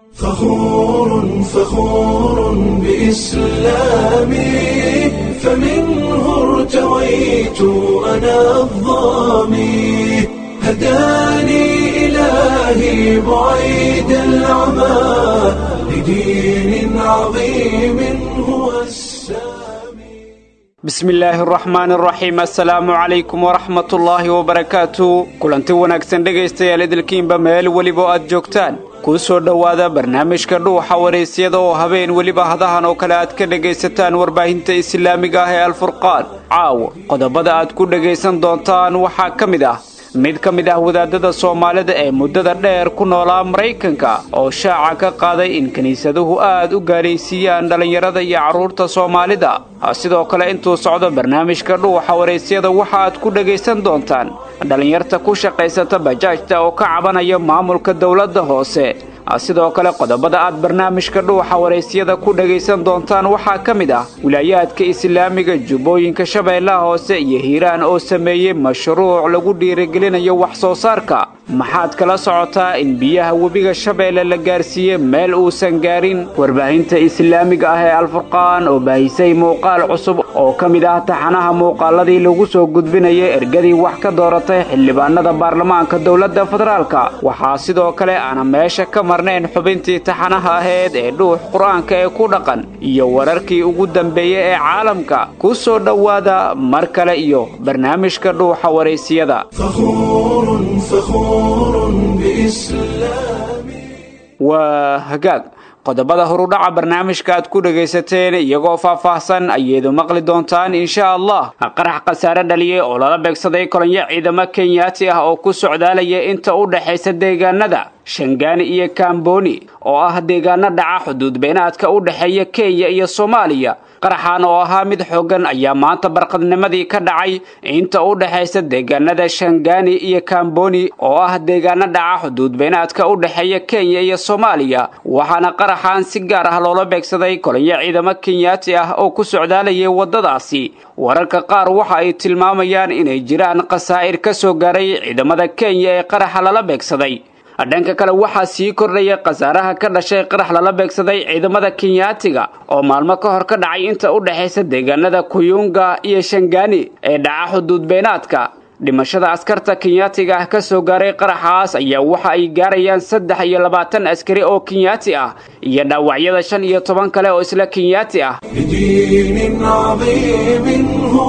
فخور فخور بإسلامي فمنه ارتويت أنا الظامي هداني إلهي بعيد العمى لدين عظيم هو السامي bismi illaahi araxmaan araxiim assalaamu calaykum waraxmatullaahi wabarakaatu kulanti wanaagsan dhegaystayaal idilkiinba meel weliba oo aad joogtaan kuu soo dhowaada barnaamijka dhuuxa waraysyada oo habeen weliba hadahan oo kale aad ka dhegaysataan warbaahinta islaamiga ah ee alfurqaan caawa qodobada aad ku dhegaysan doontaan waxaa ka mid ah mid ka mid ah wadaadada soomaalida ee muddada dheer ku noolaa maraykanka oo shaaca ka qaaday in kiniisaduhu aad u gaalaysiiyaan dhallinyarada iyo carruurta soomaalida sidoo kale intuu socdo barnaamijka dhuuxa waraysyada waxa aad ku dhegaysan doontaan dhallinyarta ku shaqaysata bajaajta oo ka cabanaya maamulka dowladda hoose sidoo kale qodobada aad barnaamijka dhuuxa waraysyada ku dhegaysan doontaan waxaa ka mid ah wilaayaadka islaamiga jubbooyinka shabeellaha hoose iyo hiiraan oo sameeyey mashruuc lagu dhiirigelinayo wax soo saarka maxaad kala socotaa in biyaha webiga shabeelle la gaarsiiyey meel uusan gaarin warbaahinta islaamiga ah ee alfurqaan oo baahisay muuqaal cusub oo ka mid ah taxanaha muuqaaladii lagu soo gudbinayay ergadii wax ka dooratay xildhibaanada baarlamaanka dowladda federaalka waxaa sidoo kale aana meesha ka marnayn xubintii taxanaha aheyd ee dhuux qur-aanka ee ku dhaqan iyo wararkii ugu dambeeyey ee caalamka ku soo dhowaada mar kale iyo barnaamijka dhuuxa waraysiyada فخور فخور بإسلامي waa hagaag qodobada horudhaca barnaamijka aad ku dhegaysateen iyagoo faahfaahsan ayaedu maqli doontaan insha allah qarax khasaare dhaliyey oo lala beegsaday kolonyo ciidamo kenyaati ah oo ku socdaalaya inta u dhexaysa deegaanada shangaani iyo kamboni oo ah deegaano dhaca xuduud beenaadka u dhexeeya kenya iyo soomaaliya qaraxan oo ahaa mid xooggan ayaa maanta barqadnimadii ka dhacay inta u dhexaysa deegaanada shangaani iyo kamboni oo ah deegaano dhaca xuduud beenaadka u dhexeeya kenya iyo soomaaliya waxaana qaraxan si gaar ah loola beegsaday kolonyo ciidamo kenyaati ah oo ku socdaalayay waddadaasi wararka qaar waxa ay tilmaamayaan inay jiraan khasaa'ir ka soo gaaray ciidamada kenya ee qaraxa lala beegsaday dhanka kale waxaa sii kordhaya khasaaraha ka dhashay qarax lala beegsaday ciidamada kenyaatiga oo maalmo ka hor ka dhacay inta u dhexaysa deegaanada kuyunga iyo shangaani ee dhaca xuduud beenaadka dhimashada askarta kenyaatiga ah ka soo gaaray qaraxaas ayaa waxa ay gaarayaan saddex iyo labaatan askari oo kenyaati ah iyo dhaawacyada shan iyo toban kale oo isla kenyaati ah لدين عظيم هو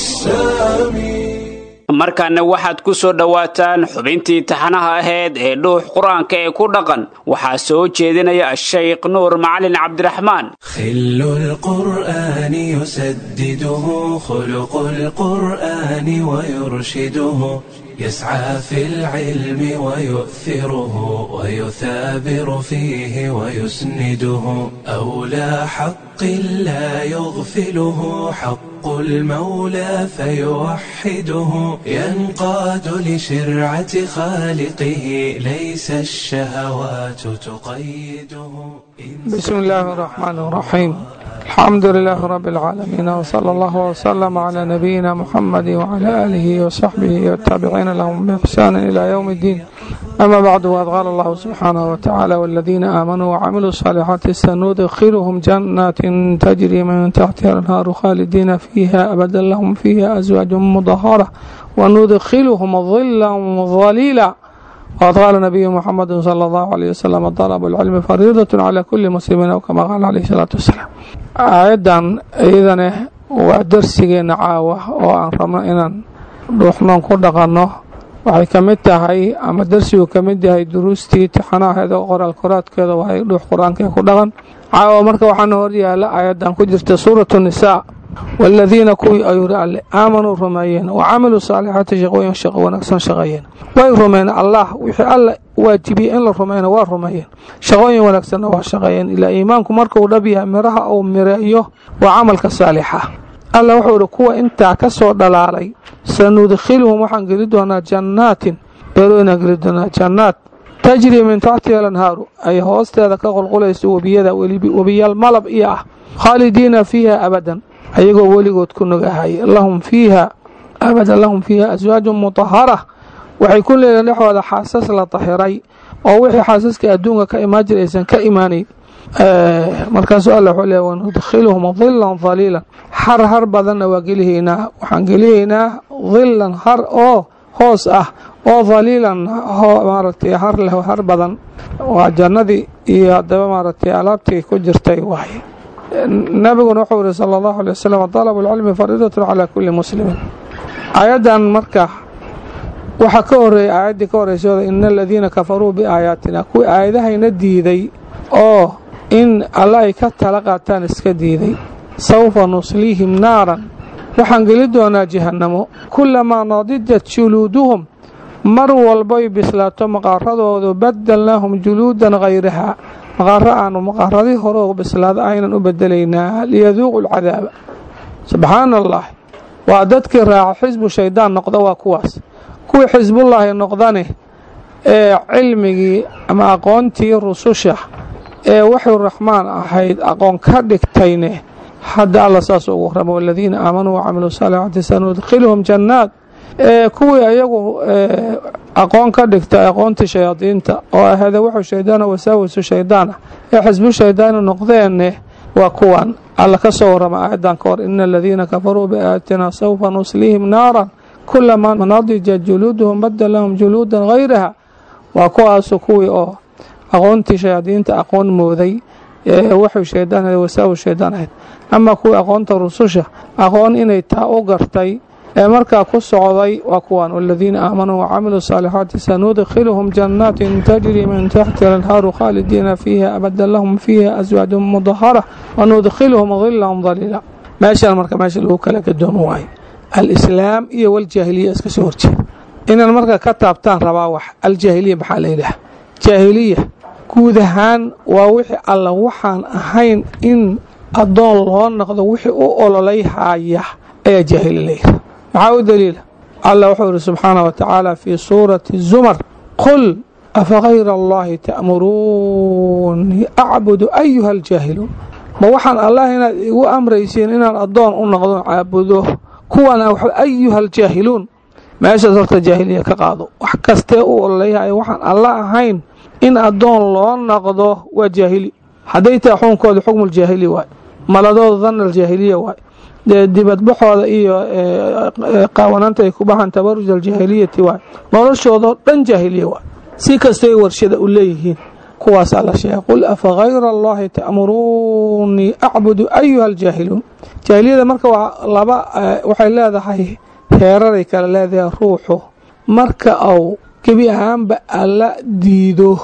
السامي markaana waxaad ku soo dhowaataan xubintii taxanaha aheyd ee dhuux qur-aanka ee ku dhaqan waxaa soo jeedinaya ashaykh nuur macalin cabdiraxmaan خل القرآن يسدده خلق القرآن ويرشده يسعى في العلم ويؤثره ويثابر فيه ويسنده أولى حق لا يغفله حق المولى فيوحده ينقاد لشرعة خالقه ليس الشهوات تقيده بسم الله الرحمن الرحيم الحمد لله رب العالمين وصلى الله وسلم على نبينا محمد وعلى آله وصحبه والتابعين لهم بإحسان إلى يوم الدين أما بعد وقد قال الله سبحانه وتعالى والذين آمنوا وعملوا الصالحات سندخلهم جنات تجري من تحتها الأنهار خالدين فيها أبدا لهم فيها أزواج مطهرة وندخلهم ظلا ظليلا وقد قال النبي محمد صلى الله عليه وسلم طلب العلم فريضة على كل مسلم أو كما قال عليه الصلاة والسلام aayadan iyadane waa darsigeena caawa oo aan rabno inaan dhuuxnoon ku dhaqanno waxay ka mid tahay ama darsigu ka mid yahay duruustii tixanaheeda qoraal koraadkeeda waay dhuux qur-aankae ku dhaqan caawa marka waxaana horyaala aayadan ku jirta suuratu nisaa waaladiina kuwii ayuu ri alle aamanuu rumeeyeen wa camiluu saalixaati shaqooyin shaqo wanaagsan shaqeeyeen way rumeen allah wixii alle waajibiyey in la rumeyna waa rumeeyeen shaqooyin wanaagsanna waa shaqeeyeen ilaa iimaanku markuu dhab yahay miraha uu mireeyo waa camalka saalixa alla wuxuu ihi kuwa intaa ka soo dhalaalay sanudkhiluhum waxaan geli doonaa jannaatin beerooyinaan geli doonaa jannaat tajrii min taxtiha alanhaaru ay hoosteeda ka qulqulayso webiyada webiyaal malab iyo ah khaalidiina fiiha abadan ayagoo weligood ku nogahay lahum fiiha abadan lahum fiiha aswaajun mutahara waxay ku leeyihin dhexooda xaasas la tahiray oo wixii xaasaska adduunka ka imaan jira aysan ka imaanayn markaasuu alla wuxuu leeya wanudkhiluhum dilan daliilan har har badanna waa gelihaynaa waxaan gelihaynaa dilan har oo hoos ah oo daliilan maaragtay har leh har badan waa jannadii iyo haddaba maaragtay alaabtii ku jirtay waaye nabiguna wuxuu yihi sala allahu alay wasalam dalabu lcilmi fariidatun calaa kulli muslimin aayaddan marka waxaa ka horeeyay aayaddii ka horreysooda ina aladiina kafaruu biaayaatina kuwii aayadahayna diiday oo in alla ay ka tala qaataan iska diiday sawfa nusliihim naaran waxaan geli doonaa jahannamo kulamaa nadijat juluuduhum mar walbay bislaato maqaaradoodu badalnaahum juluudan hayrahaa maqaaro aanu maqaaradii hore bislaada aynan u bedelaynaa liyaduuqu lcadaaba subxaana allah waa dadkii raaca xisbu shaydaan noqda waa kuwaas kuwii xisbullaahi noqdane ee cilmigii ama aqoontii rususha ee waxuu raxmaan ahayd aqoon ka dhigtayne hadda alla saas ugu warrama waladiina aamanuu wacamiluu saalixaati sanudkhiluhum jannaat ee kuwii ayagu aqoon ka dhigta aqoontii shayaadiinta oo ahada wuxuu shaydaana wasaawisu shaydaan ah ee xisbu shaydaani noqdeenne waa kuwan alla ka soo warrama aayaddan ka hor ina aladiina kafaruu biaayaatina sawfa nusliihim naaran kulamaa nadija juluuduhum badalahum juluudan hayraha waa kuwaasu kuwii oo aqoontii shayaadiinta aqoon mooday ee wuxuu shaydaan ahayd wasaawi shaydaan ahayd ama kuwii aqoonta rususha aqoon inay taa u gartay ee markaa ku socday waa kuwan waladiina aamanuu wacamiluu saalixaati sanudkhiluhum jannaatin tajri min taxti lanhaaru khaalidiina fiiha abadan lahum fiiha aswaajun mudahara wanudkhiluhum dilan daliila meeshaan marka meesha lagu kala gadoomo waayo alislaam iyo waljaahiliya iska soo horjeeda inaan marka ka taabtaan rabaa wax aljaahiliya maxaa la yidhaha jaahiliya guud ahaan waa wixii alla waxaan ahayn in addoon loo noqdo wixii u ololay haaya ayaa jaahili la yidhaha maxaa u daliila allah wuxuu ihi subxaana wa tacaala fii suurati zumar qul afagayra allahi ta'muruunii acbudu ayuha aljaahiluun ma waxaan allah inaad igu amraysiin inaan addoon u noqdo caabudo kuwana ayuha aljaahiluun meeshaas horta jaahiliya ka qaado wax kastee u ololayhayo waxaan alla ahayn in addoon loo noqdo waa jaahili hadday tahay xukunkooda xukmuljaahili waay maladooda danna aljaahiliya waay dibadbaxooda iyo qaawanaanta ay ku baxaan tabaruj aljaahiliyati waay noloshoodao dhan jaahiliya waay si kastay warshada u leeyihiin kuwaasaa la sheegay qul afagayra allahi ta'muruunii acbudu ayuha aljaahiluun jaahiliyada marka waa laba waxay leedahay heeraray kale leedahay ruuxu marka au gebi ahaanba alla diido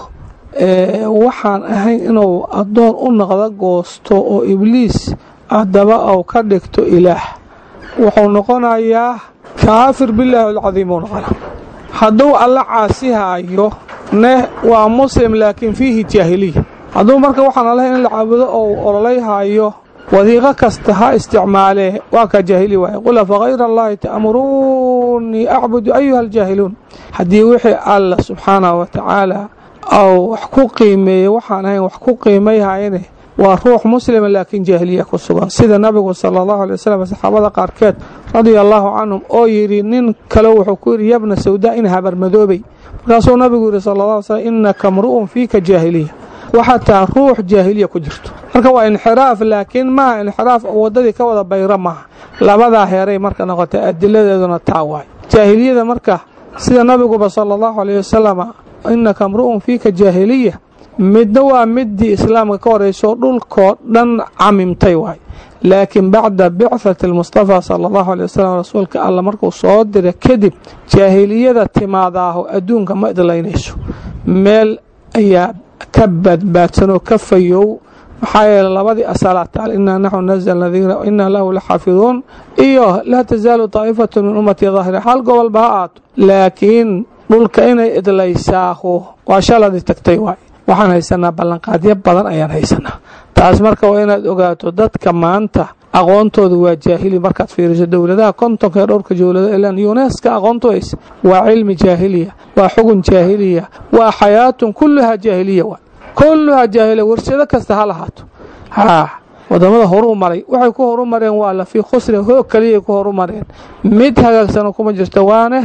waxaan ahayn inuu addoon u noqdo goosto oo ibliis haddaba au ka dhigto ilaah wuxuu noqonayaa kaafir bilaahi alcadiim uu noqona hadduu alla caasihaayo ne waa muslim laakiin fiihi jaahiliya hadduu marka waxaan allahay in la caabudo ou ololayhaayo wadiiqo kasta ha isticmaalee waa kaa jaahili waaye qul afagayra allahi ta'muruunii acbudu ayuha aljaahiluun haddii wixii alla subxaanahu wa tacaala au wax ku qiimeeyey waxaan ahayn wax ku qiimayhayane waa ruux muslima laakiin jaahiliya ku sugan sida nabigu sala allahu alay wasalam saxaabada qaarkeed radia allaahu canhum oo yidhi nin kale wuxuu ku yidhi yabna sawdaa in habarmadoobay markaasuu nabigu yidhi sala allah alay slam innaka mru'un fiika jaahiliya waxaa taa ruux jaahiliya ku jirto marka waa inxiraaf laakiin maaha inxiraaf oo waddadii ka wada bayro maaha labadaa heeray marka noqotay adiladeeduna taa waay jaahiliyada marka sida nabiguba sala allahu alayh wasalama innaka mru'un fiika jaahiliya midna waa midii islaamka ka horeyso dhulkoo dhan camimtay waay laakiin bacda bicthati almustafaa sala allahu alay wasalam rasuulka alla markuu soo dira kadib jaahiliyada timaadaaho adduunka ma idlaynayso meel ayaa ka badbaadsanoo ka fayow maxaa yeele labadii asalaa taal inaa naxnu nazalna dikra inaa lahu la xaafiduun iyo laa tasaalu taa'ifatu min ummatii daahira hal gobolba ha aato laakiin dhulka inay idlaysaahu waa shaladii tagtay waay waxaan haysanaa ballanqaadyo badan ayaan haysanaa taas marka waa inaad ogaato dadka maanta aqoontooda waa jaahili markaad fiiriso dowladaha kontonka ee dhowrka jowlada ilan yuneska aqoontu haysa waa cilmi jaahiliya waa xugun jaahiliya waa xayaatun kulluhaa jaahiliya waay kulluhaa jaahiliya warshado kasta ha lahaato haa wadamada horuu maray waxay ku horu mareen waa la fii khusri hoog kaliyay ku horu mareen mid hagaagsano kuma jirto waane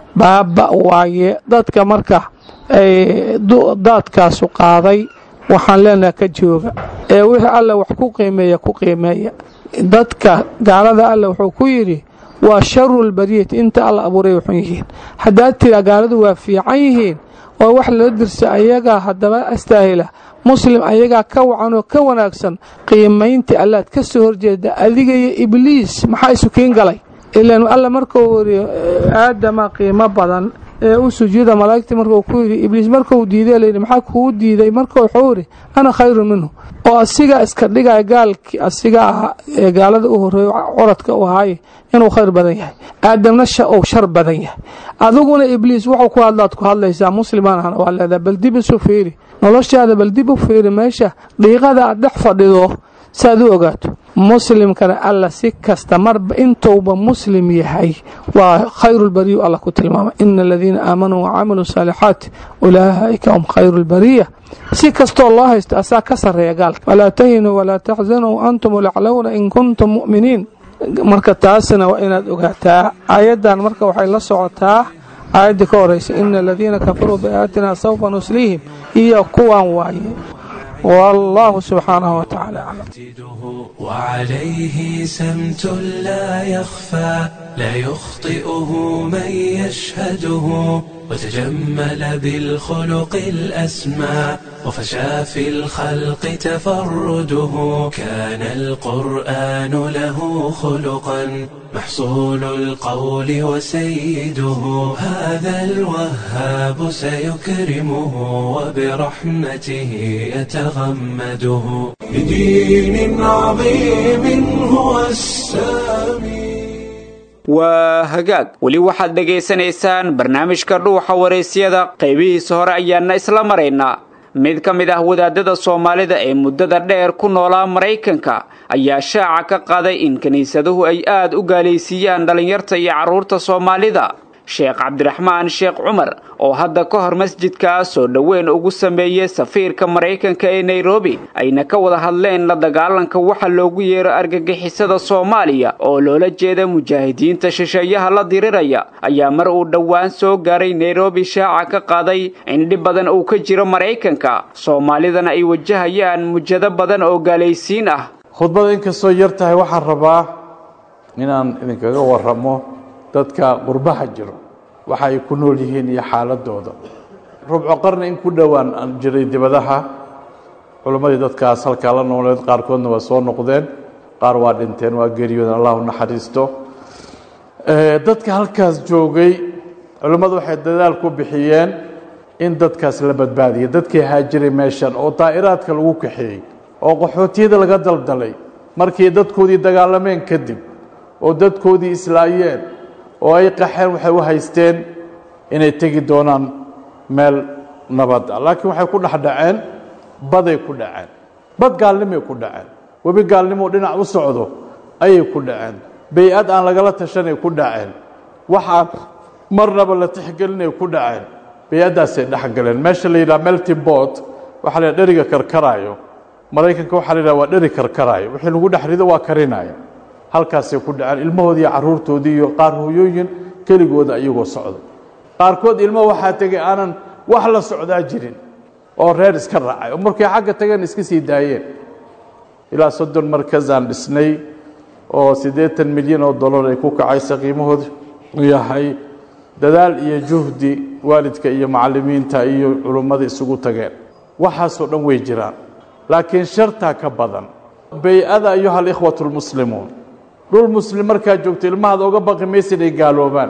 baaba waaye dadka marka ay daadkaasu qaaday waxaan leenaha ka jooga ee wixii alla wax ku qiimeeya ku qiimeeya dadka gaalada alla wuxuu ku yidhi waa sharulbariyati inta alla abuuray waxun yihiin haddaad tiraa gaaladu waa fiican yihiin oo wax lala dirsa ayagaa haddaba astaahila muslim ayagaa ka wacan oo ka wanaagsan qiimayntii allaad ka soo horjeeda adiga iyo ibliis maxaa isu kiin galay ilaan alla markuu wari aadama qiimo badan ee u sujuuda malaa'igtii markuu ku yidhi ibliis markuu diiday layidhi maxaa kuu diiday marka wuxuu yidhi ana khayrun minhu oo asigaa iska dhigaya gaalkii asiga ahaa ee gaalada u horreeyo coradka u ahaaye inuu khayr badan yahay aadamna uu shar badan yahay adiguna ibliis wuxuu ku hadlaad ku hadlaysaa muslimaan ahna waa leedaha bal dib isu fiiri noloshaada bal dib u fiiri meesha dhiiqada aad dhex fadhido saaad u ogaato muslimkana alla si kasta marba intuuba muslim yahay waa khayrulbariyu alla ku tilmaamay ina aladiina aamanuu wacamiluu saalixaati ulaa'ika hum khayruulbariya si kastoo loo haysto asaa ka sarreeya gaalka walaa tahinuu walaa taxzanuu antum laclowna in kuntum mu'miniin marka taasna waa inaad ogaataa aayaddan marka waxay la socotaa aayaddii ka horeysa ina aladiina kafaruu biaayaatina sawfa nusliihim iyo kuwan waaye والله سبحانه وتعالى أعلم وعليه سمت لا يخفى لا يخطئه من يشهده وتجمل بالخلق الأسمى وفشى في الخلق تفرده كان القرآن له خلقا محصول القول وسيده هذا الوهاب سيكرمه وبرحمته يتغمده بدين عظيم هو السامي waa hagaag weli waxaad dhegaysanaysaan barnaamijka dhuuxa waraysyada qaybihiisa hore ayaana isla maraynaa mid ka mid ah wadaadada soomaalida ee muddada dheer ku noolaa maraykanka ayaa shaaca ka qaaday in kiniisaduhu ay aad u gaalaysiiyaan dhallinyarta iyo carruurta soomaalida sheekh cabdiraxmaan sheekh cumar oo hadda ka hor masjidkaa soo dhoweyn ugu sameeyey safiirka maraykanka ee nairobi ayna ka wada hadleen la dagaalanka waxa loogu yeero argagixisada soomaaliya oo loola jeeda mujaahidiinta shisheeyaha la diriraya ayaa mar uu dhowaan soo gaaray nairobi shaaca ka qaaday in dhib badan uu ka jiro maraykanka soomaalidana ay wajahayaan mujado badan oo gaalaysiin ah khudbada inkastoo yar tahay waxaan rabaa inaan idinkaga waramo dadka qurbaha jiro waxa ay ku nool yihiin iyo xaaladooda rubco qarni in ku dhowaan aan jiray dibadaha culimmadii dadkaas halkaa la nooleed qaarkoodna waa soo noqdeen qaar waa dhinteen waa geeriyooden allah u naxariisto dadka halkaas joogay culimmadu waxay dadaal ku bixiyeen in dadkaas la badbaadiyay dadkii haajiray meeshan oo daa'iraadka lagu kaxeeyey oo qaxootiyada laga daldalay markii dadkoodii dagaalameen kadib oo dadkoodii islaayeen oo ay qaxeen waxay u haysteen inay tegi doonaan meel nabad ah laakiin waxay ku dhex dhaceen baday ku dhaceen bad gaalnimay ku dhaceen webi gaalnimoo dhinac u socdo ayay ku dhaceen bay-ad aan lagala tashanay ku dhaceen waxaa marnaba la tixgelinay ku dhaceen bay-addaasay dhexgaleen meesha la yidhaha melty bot waxaa la yidhaha dheriga karkaraayo maraykanka waxaa la yidhaha waa dheri karkaraayo wixii lagu dhex rido waa karinaya halkaasay ku dhaceen ilmahoodii iyo carruurtoodii iyo qaar hooyooyin keligooda iyagoo socdo qaarkood ilmo waxaa tegay aanan wax la socdaa jirin oo reer iska raacay oo markay xagga tageen iska sii daayeen ilaa soddon markazaan dhisnay oo siddeetan milyan oo dollar ay ku kacaysa qiimahoodu yahay dadaal iyo juhdi waalidka iyo macallimiinta iyo culummada isugu tageen waxaasoo dhan way jiraan laakiin shartaa ka badan bay-ada ayuha alikhwatu lmuslimuun dhul muslim markaad joogto ilmahaada oga baqi maysid ay gaaloobaan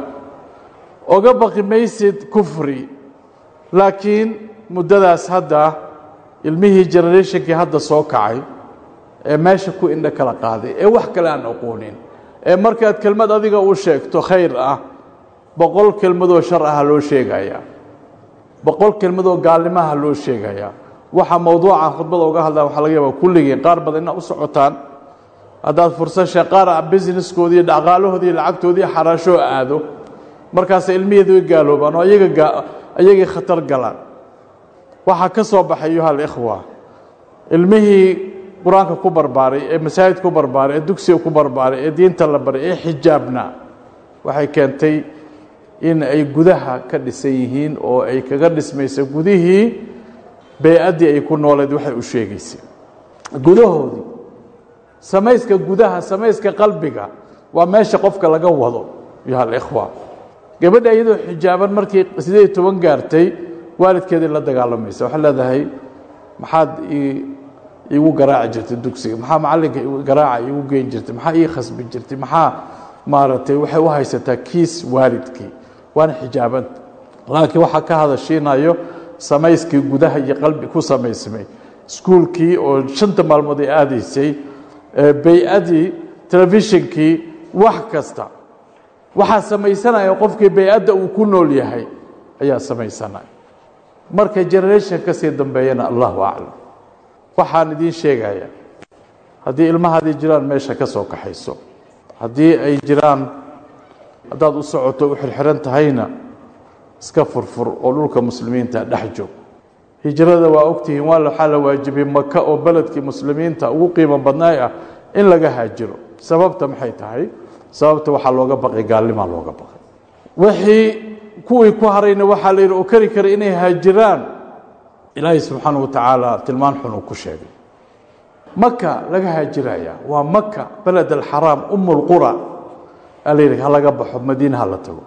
oga baqi maysid kufri laakiin muddadaas hadda ilmihii generationkii hadda soo kacay ee meesha ku indho kala qaaday ee wax kale aan aqoonin ee markaad kelmad adiga u sheegto khayr ah boqol kelmadoo shar aha loo sheegayaa boqol kelmadoo gaalnimaha loo sheegayaa waxa mawduuca khudbada uga hadlaa waxaa laga yaabaa kulligiin qaar badan inaad u socotaan haddaad fursad shee qaar a businesskoodii dhaqaalahoodii lacagtoodii xaraashoo aado markaas ilmiheedu way gaaloobaan oo ayaga ayagii khatar galaan waxaa ka soo baxay ayuha alikhwa ilmihii qur-aanka ku barbaaray ee masaajid ku barbaaray ee dugsiga ku barbaaray ee diinta la baray ee xijaabna waxay keentay in ay gudaha ka dhisan yihiin oo ay kaga dhismayso gudihii bey-addii ay ku nooleed waxay u sheegaysay gudahoodii samayska gudaha samayska qalbiga waa meesha qofka laga wado yo alikhwa gabadha iyadoo xijaaban markii siddeed iyo toban gaartay waalidkeedii la dagaalamaysa waxay leedahay maxaad iigu garaaci jirtay dugsiga maxaa macallinka garaaca iigu geyn jirtay maxaa ii khasbi jirtay maxaa maaragtay waxay u haysataa kiis waalidkii waana xijaabanta laakiin waxaa ka hadashiinayo samayskii gudaha iyo qalbi ku samaysmay iskuulkii oo shanta maalmood ay aadaysay bey-adii telefishinkii wax kasta waxaa samaysanaya qofkii bey-adda uu ku nool yahay ayaa samaysanaya marka generation ka sii dambeeyana allahu aclam waxaan idiin sheegaya haddii ilmahaadii jiraan meesha ka soo kaxayso haddii ay jiraan haddaad u socoto u xirxiran tahayna iska furfur oo dhulka muslimiinta dhex joog hijrada waa ogtihiin waa waxaa la waajibiyey maka oo beledkii muslimiinta ugu qiimo badnaay ah in laga haajiro sababta maxay tahay sababta waxaa looga baqay gaalnimaa looga baqay wixii kuwii ku harayna waxaa la yidhi oo kari kara inay haajiraan ilaahay subxaana wa tacaala tilmaan xun uu ku sheegay maka laga haajiraya waa maka beled alxaraam um lqura aa la yidhi ha laga baxo madiina ha la tago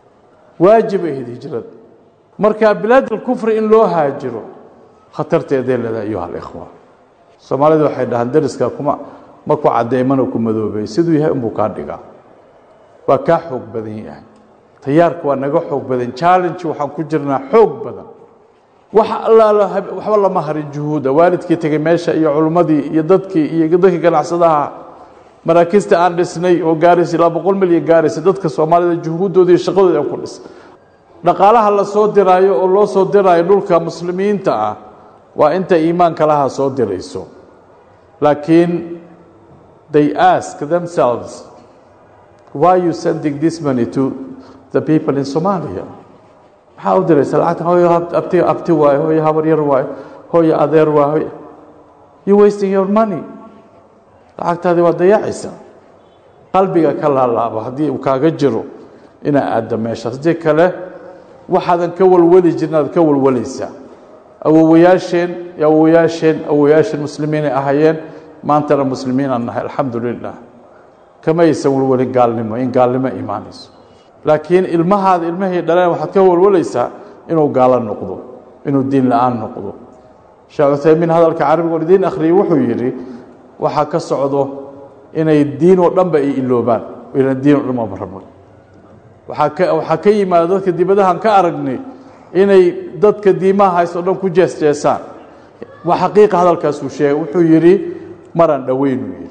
waajib ahayd hijrada marka bilaad alkufri in loo haajiro khatarteeday leedahay ayuha alikhwa soomaalidu waxay dhahaan dariska kuma ma ku caddeymana ku madoobay siduu yahay unbuu kaa dhigaa waa kaa xoog badan yahay tayaarka waa naga xoog badan challenge waxaan ku jirnaa xoog badan wax allaala waxba lama harin juhuuda waalidkii tegey meesha iyo culummadii iyo dadkii iyo dadkii ganacsadaha maraakiista aan dhisnay oo gaaraysa ilaa boqol milyan gaaraysa dadka soomaalida juhuuddoodii iyo shaqadooda ku dhis dhaqaalaha la soo diraayo oo loo soo diraayo dhulka muslimiinta ah waa inta iimaanka laha soo dirayso laakiin they ask themselves why you sending this money to the people in Somalia maxaa u diraysa lacagta hooyo abti abti waayo hooyo habar yar waayo hooyo adeer waayo you wasting your money lacagtaadii waa dayacaysa qalbiga ka laalaabo haddii uu kaaga jiro inaa aadda meeshaas haddii kale waxaadan ka walwali jirin aad ka walwalaysaa awowayaasheen iyo awowayaasheen awowayaasheen muslimiinay ahayeen maantana muslimiinaan nahay alxamdu lilah kama aysan walwalin gaalnimo in gaalnimo imaanayso laakiin ilmahaada ilmahay dhaleen waxaad ka walwalaysaa inuu gaalo noqdo inuu diin la-aan noqdo sheekh cuthaymiin hadalka carabiga oo idiin akhriyey wuxuu yidhi waxaa ka socdo inay diin oo dhanba ay iloobaan ilan diin oo dhan ma rabo waxaa ka waxaa ka yimaada dadka dibadahan ka aragnay inay dadka diimaha haysto o dhan ku jeesjeesaan waa xaqiiqa hadalkaasuu sheegay wuxuu yidhi maraan dhoweynuu yidhi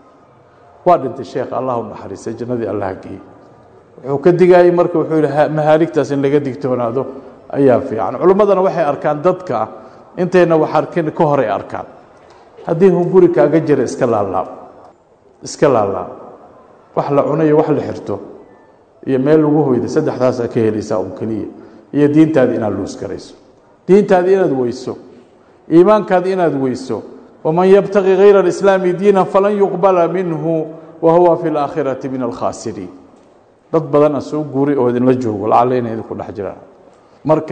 waa dhintay sheekh allah u naxariistay jannadii allah geeyey wuxuu ka digaayey marka wuxuu yidhi mahaaligtaas in laga digtoonaado ayaa fiican culimmadana waxay arkaan dadka intayna wax arkin ka horay arkaan haddii hunguri kaaga jira iska laalaab iska laalaab wax la cunayo wax la xirto iyo meel lagu hoyda saddexdaasaa ka helaysaa un keliya iyo diintaadi inaad luus garayso diintaadi inaad weyso iimaankaadi inaad weyso waman yabtaqi hayra alislaami diinan falan yuqbala minhu wa huwa fi laakhirati min alkhaasiriin dad badan a soo guuray oo idinla joogo lacalla inay idinku dhex jiraan marka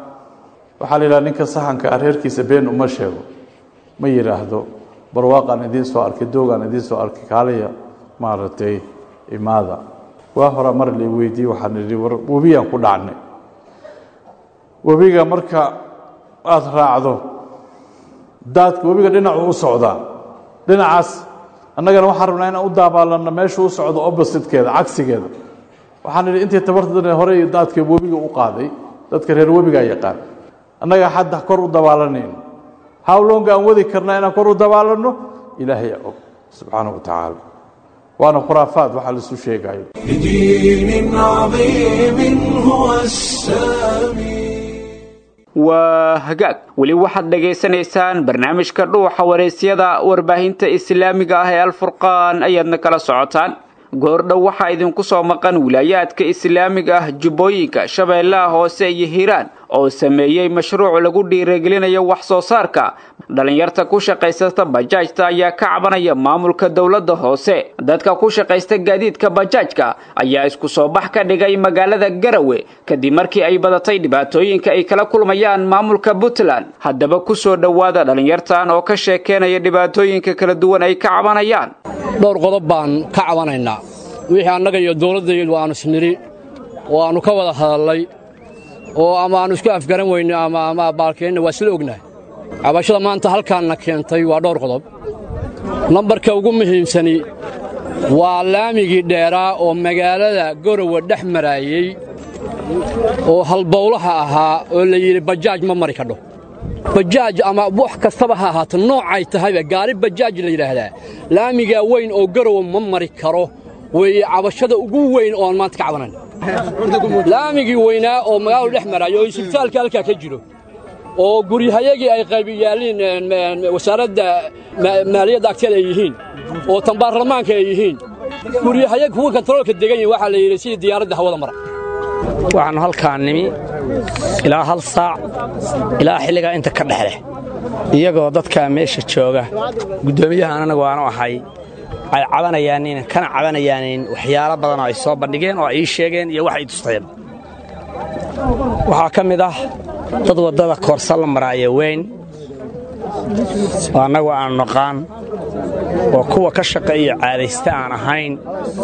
waxaa la yidhaha ninka saxanka ah reerkiisa been uma sheego ma yidhaahdo barwaaqaan idiin soo arkay doogaan idiin soo arkay kaalaya maaragtay imaada waa horaa mar la weydiiyey waxaan idhi war webiyaan ku dhacnay webiga marka aada raacdo daadka webiga dhinacu u socdaa dhinacaas annagana waxaan rabnaa inaan u daabaalanno meeshuu u socdo oppositekeeda cagsigeeda waxaan idhi intii tabartadana horey daadka webiga u qaaday dadka reer webigaa yaqaan annaga hadda kor u dabaalanayno hawlonga aan wadi karnaa inaan kor u dabaalanno ilaahay og subxaanaه wa tacaala waana khuraafaad waxaa laisu sheegayo بدين عظيم هو السامي waa hagaag weli waxaad dhagaysanaysaan barnaamijka dhuuxa waraysyada warbaahinta islaamiga ah ee alfurqaan ayaadna kala socotaan goordhow waxaa idinku soo maqan wilaayaadka islaamiga ah jubbooyinka shabeellaha hoose iyo hiiraan oo sameeyey mashruuc lagu dhiiragelinayo wax soo saarka dhallinyarta ku shaqaysata bajaajta ayaa ka cabanaya maamulka dowladda hoose dadka ku shaqaysta gaadiidka bajaajka ayaa isku soo bax ka dhigay magaalada garawe kadib markii ay badatay dhibaatooyinka ay kala kulmayaan maamulka puntland haddaba ku soo dhowaada dhallinyartan oo ka sheekeynaya dhibaatooyinka kala duwan ay ka cabanayaan dhowr qodob baan ka cabanaynaa wixii annaga iyo dowladdayadu aanu isnidhi oo aannu ka wada hadallay oo ama aannu isku afgaran weyne ama ama baalkeenna waa isla ognahay cabashada maanta halkaanna keentay waa dhowr qodob nambarka ugu muhiimsani waa laamigii dheeraa oo magaalada gorowe dhex maraayey oo halbowlaha ahaa oo la yidhi bajaaj ma mari kadho bajaaj ama wax kastaba ha ahaato noocay tahayba gaari bajaaj la yidhaahdaa laamigaa weyn oo garowe ma mari karo weeye cabashada ugu weyn oo aan maanta ka cabanayna laamigii weynaa oo magaaladu dhex maraayo oo isbitaalka halkaa ka jiro oo guryahayagii ay qaybi yaalliin wasaaradda maaliyadda agteeda ay yihiin oo tan baarlamaanka ay yihiin guryahayag kuwa kontaroolka degan yihin waxaa la yidhi sidii diyaaradda hawada mara waxaannu halkaan nimi ilaa hal saac ilaa xilligaa inta ka dhexleh iyagoo dadkaa meesha jooga guddoomiyahaan anagu aanu ahay ay cabanayaanin kana cabanayaanin waxyaalo badan oo ay soo bandhigeen oo ay ii sheegeen iyo wax ay tusteen waxaa ka mid ah dad waddada koorsa la maraayo weyn oo annagu aanu naqaan oo kuwa ka shaqeeyo caadaysta aan ahayn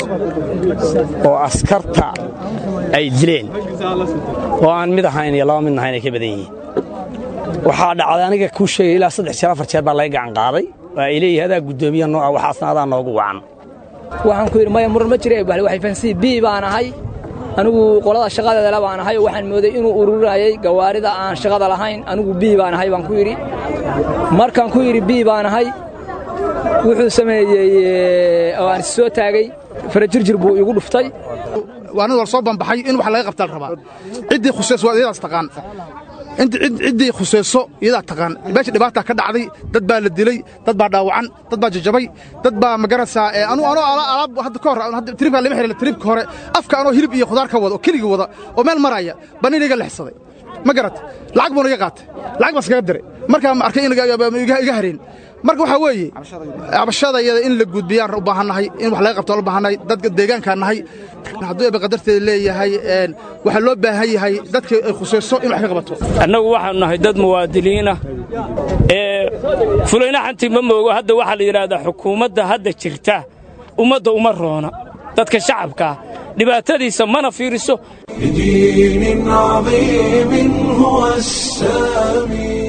oo askarta ay dileen oo aan mid ahayn iyo laba midna ahayn ay ka badan yihiin waxaa dhacday aniga kuu sheegay ilaa saddex jeer afar jeer baa laga gacan qaaday oo ay leeyihi adaa guddoomiya nooca waxaasna adaa noogu wacan waxaan ku yidhi maya muran ma jira waxay fahansiyi bii baan ahay anigu qolada shaqadeedale baan ahay oo waxaan mooday inuu ururinayay gawaarida aan shaqada lahayn anigu bii baan ahay baan ku yidhi markaan ku yidhi bii baan ahay wuxuu sameeyey oo aan soo taagay farajirjir buu igu dhuftay waanid war soo banbaxay in wax laga qabtaa la rabaa ciddii khusayso waa iyadaas taqaan ciddii khusayso iyadaa taqaan meesha dhibaataa ka dhacday dad baa la dilay dad baa dhaawacan dad baa jajabay dad baa magaraysaa anu anoo alaab hadda ka hor tribkaa lama xiriir tribka hore afka anoo hilib iyo khudaar ka wada oo keligii wada oo meel maraya baa nin iga lexsaday ma garat lacag buuna iga qaatay lacag baa iskaga diray markaa ma arkay in iga hareen marka waxaa weeye cabashada iyada in la gudbiyaan u baahannahay in wax laga qabto u baahannahay dadka deegaankaan nahay hadduu eba qadarteeda leeyahay waxaa loo baahan yahay dadka ay khusayso in wax ka qabato annagu waxaanu nahay dad muwaadiniinah ee fulayna xantii ma moogo hadda waxaa la yidhaahdaa xukuumadda hadda jirta ummadda uma roona dadka shacabkaa dhibaatadiisa mana fiiriso بدين عظيم هو السامي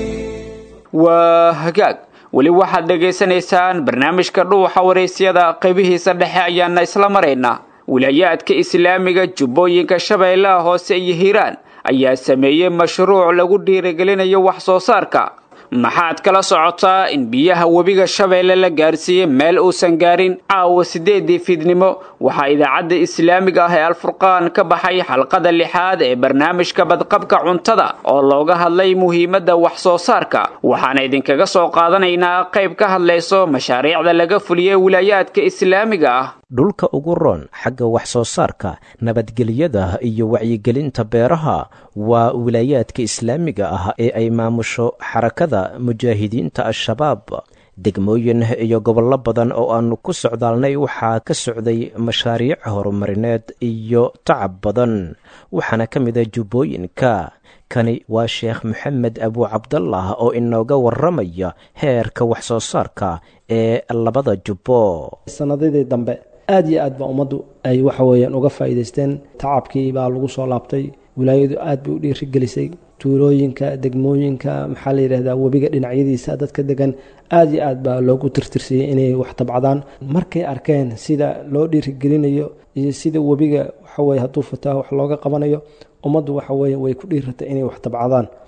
waa hagaag weli waxaad dhegaysanaysaan barnaamijka dhuuxa waraysyada qaybihiisa dhexe ayaana isla maraynaa wilaayaadka islaamiga jubbooyinka shabeellaha hoose iyo hiiraan ayaa sameeyey mashruuc lagu dhiirigelinayo wax soo saarka maxaad kala socotaa in biyaha webiga shabeelle la gaarsiiyey meel uusan gaarin caawa siddeedii fiidnimo waxaa idaacadda islaamiga ah ee alfurqaan ka baxay xalqada lixaad ee barnaamijka badqabka cuntada oo looga hadlay muhiimadda wax soo saarka waxaana idinkaga soo qaadanaynaa qayb ka hadlayso mashaariicda laga fuliyey wilaayaadka islaamiga ah dhulka ugu roon xagga wax soo saarka nabadgelyada iyo wacyigelinta beeraha waa wilaayaadka islaamiga ah ee ay maamusho xarakada mujaahidiinta al-shabaab degmooyin iyo gobollo badan oo aannu ku socdaalnay waxaa ka socday mashaariic horumarineed iyo tacab badan waxaana ka mid a jubbooyinka kani waa sheekh maxamed abu cabdallah oo inooga warramaya heerka wax soo saarka ee labada jubbo sanadadii dambe aad iyo aad baa ummaddu ay waxa weeyaan uga faa'iidaysteen tacabkii baa lagu soo laabtay wilaayadu aad bay u dhiirigelisay tuulooyinka degmooyinka maxaa la yidhahdaa webiga dhinacyadiisa dadka degan aad iyo aad baa loogu tirtirsiyey inay wax tabcadaan markay arkeen sida loo dhiirigelinayo iyo sida webiga waxaweye hadduu fataa wax looga qabanayo ummaddu waxa weye way ku dhiiratay inay wax tabcadaan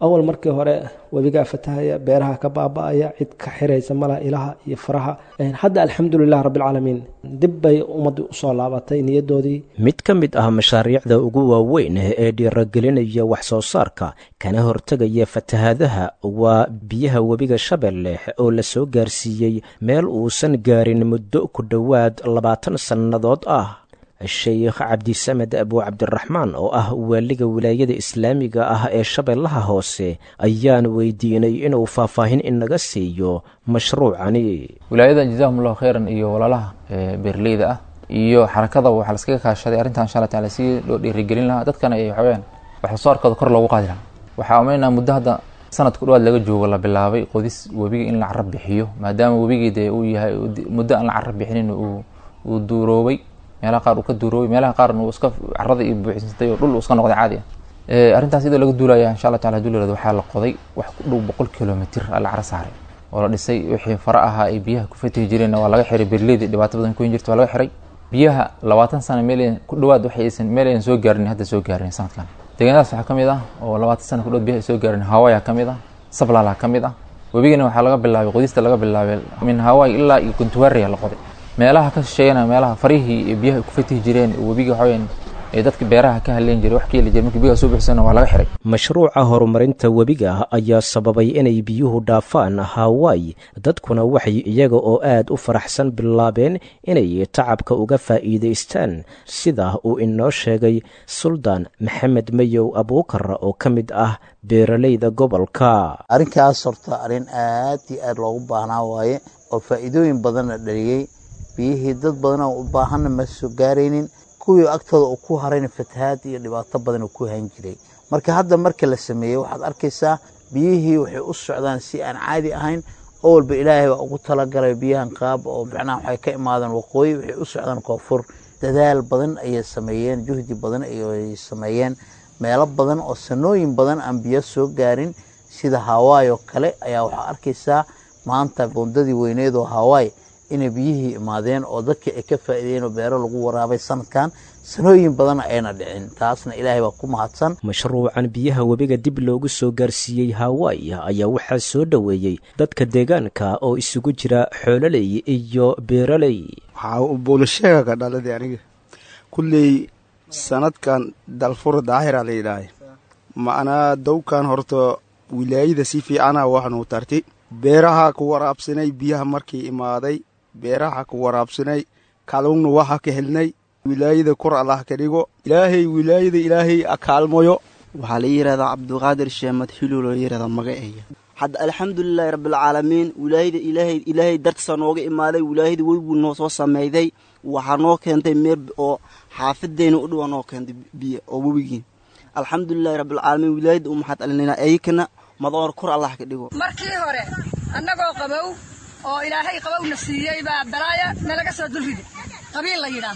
awal markii hore webigaa fatahaya beeraha ka baaba-aya cid ka xiraysa malaha ilaha iyo faraha hadda alxamdulilah rabbilcaalamiin dib bay ummaddu usoo laabatay niyadoodii mid ka mid ah mashaariicda ugu waaweyn ee dhiiragelinaya wax soo saarka kana hortegaya fatahaadaha waa biyaha webiga shabeelle oo la soo gaarsiiyey meel uusan gaarin muddo ku dhowaad labaatan sannadood ah sheekh cabdisamed abu cabdiraxmaan oo ah waaliga wilaayada islaamiga ah ee shabeellaha hoose ayaan weydiinay inuu faahfaahin inaga siiyo mashruucani wilaayada jazaahumullahu khayran iyo walaalaha beerleyda ah iyo xarakada waxaa laskaga kaashaday arrintan insha alla taala si loo dhiirigelin lahaa dadkana ay waxaweyaan waxsoosaarkooda kor loogu qaadi lahaa waxaa umaynaa muddo hadda sanad ku dhawaad laga joogo la bilaabay qodis webiga in la carab bixiyo maadaama webigii dee uu yahay muddo aan la carab bixinin uu duuroobay meelaha qaar uu ka duuroobay meelaha qaarna uu iska carada iyo buuxsantay oo dhul uu iska noqday caadi ah arrintaas iyadoo laga duulaya insha allah tacala haduu la yirahdo waxaa la qoday wax ku dhow boqol kilomitr la cara saaray oo la dhisay wixii fara ahaa ay biyaha ku fatihi jireenna waa laga xiray berleyda dhibaato badan ku hin jirta waa laga xiray biyaha labaatan sano meel ku dhawaad waxay aysan meel aysan soo gaarin hadda soo gaarin sanadkan deegaanadaas waxaa ka mid ah oo labaatan sano ku dhawaad biyaha ay soo gaarin hawaya ka mid ah sablala ka mid ah webigana waxaa laga bilaabay qodista laga bilaabay min haway ilaa iyo guntuwaria la qoday meelaha ka shisheeyana meelaha farihii ee biyaha ku fatihi jireen webiga waxaweyaan ee dadka beeraha ka hadleen jiray wax ka heli jiray markii biyaha soo bixisana waa laga xiray mashruuca horumarinta webiga ayaa sababay inay biyuhu dhaafaan hawaii dadkuna waxay iyaga oo aad u faraxsan bilaabeen inay tacabka uga faa'iidaystaan sida uu inoo sheegay suldaan maxamed mayow abuukar oo ka mid ah beeralayda gobolka arrinkaas horta arrin aad iyo aad loogu baahnaa waaye oo faa'iidooyin badanna dhaliyey biyihii dad badan oo u baahanna ma soo gaaraynin kuwii agtooda uu ku harayna fatahaad iyo dhibaato badan uu ku hayn jiray marka hadda marka la sameeyey waxaad arkaysaa biyihii waxay u socdaan si aan caadi ahayn oo walba ilaahay baa ugu talagalay biyahan qaab oo macnaha waxay ka imaadeen waqooyi waxay u socdaan koonfur dadaal badan ayay sameeyeen juhdi badan ayay sameeyeen meelo badan oo sanooyin badan aan biyo soo gaarin sida hawaii oo kale ayaa waxaa arkaysaa maanta bundadii weyneed oo hawaii inay biyihii imaadeen oo dadkii ay ka faa'iideen oo beero lagu waraabay sanadkan sanooyin badan ayna dhicin taasna ilaahay baa ku mahadsan mashruucan biyaha webiga dib loogu soo gaarsiiyey hawaii ayaa waxaa soo dhoweeyey dadka deegaanka oo isugu jira xoololey iyo beeraley waxaa buulasheega dhaladii aniga kulley sanadkan dalfur daahira la yidhaahay macnaa dowkan horta wilaayada si fiicana waxnuu tarti beeraha ku waraabsanay biyaha markii imaaday beeraha ku waraabsanay kalungna waxa ka helnay wilaayada kor allah ka dhigo ilaahay wilaayada ilaahay akaalmoyo waxaa la yidhahdaa cabduqaadir sheemad xiluu loo yidhahdaa magaceeya hadda alxamdulilaahi rabbilcaalamiin wilaayada ilaahay ilaahay dartiisa nooga imaaday wilaayada weliguu noo soo sameeyday waxaa noo keentay meer oo xaafadeyna u dhawa noo keentay biyo oo webigii alxamdulilahi rabbilcaalamiin wilaayada u maxad alinayna ayakana madoor kor allah ka dhigo markii hore annagoo qabow oo ilaahay qabowna siiyey baa balaaya nalaga soo dulridi qabiil la yidhaah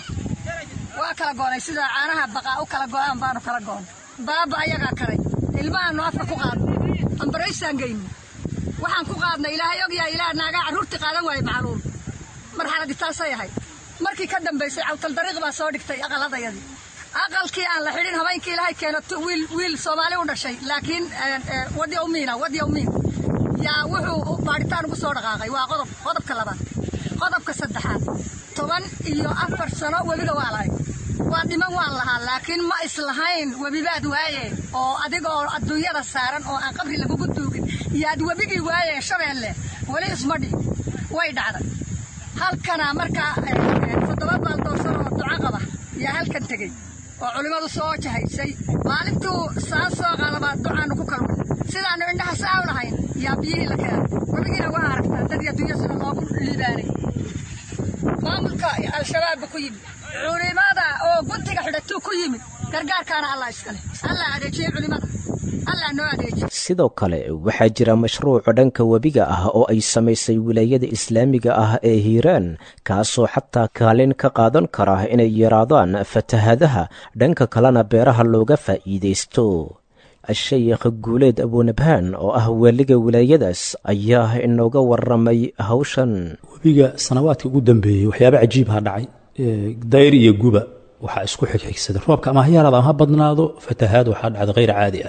waa kala goonay sida caanaha baqaa u kala go'aan baanu kala goonay baaba ayagaa kalay ilmahaanu afka ku qaadnay ambaraysaan geyni waxaan ku qaadnay ilaahay ogyahay ilaah naagaa carruurtii qaadan waayey macluul marxaladii taasay ahayd markii ka dambaysay cawtal dariiq baa soo dhigtay aqaladayadii aqalkii aan la xidhin habeenkii ilaahay keeno wiil wiil soomaali u dhashay laakiin wadya umiina wadya umiin yaa wuxuu baadhitaan ugu soo dhaqaaqay waa qodob qodobka labaad qodobka saddexaad toban iyo afar sano webiga waa lahay waa dhiman waan lahaa laakiin ma islahayn webibaad waaye oo adigoo adduunyada saaran oo aan qabri lagugu duugin yaad webigii waaye shabeelle weli isma dhi way dhacday halkana markaa toddoba baaldoorsan oo duco qaba yaa halkan tegey oo culimmadu soo jahaysay maalintuu saan soo qalabaa ducaanu ku kalmay sidaannu indhaha saa u lahayn yaa biyihii la keenay webigiina waa aragtaa dadii adduunya sida loogu liibaanay maamulka al-shabaabba ku yimid culimada oo guntiga xidhatuu ku yimid gargaarkaana allah iskale allah adeejiyey culimada allah noo adeejiye sidoo kale waxaa jira mashruuca dhanka webiga ah oo ay samaysay wilaayada islaamiga ah ee hiiraan kaasoo xataa kaalin ka qaadan kara inay yaraadaan fatahadaha dhanka kalena beeraha looga faa'iidaysto sheekh guuleed abuunabhaan oo ah waaliga wilaayadaas ayaa inooga waramay hawshan webiga sanawaadkii ugu dambeeyey waxyaaba cajiibha dhacay dayr iyo guba waxaa isku xigxigsaday roobka ama ha yaraado ama ha badnaado fatahaad waxaa dhacda hayr caadi ah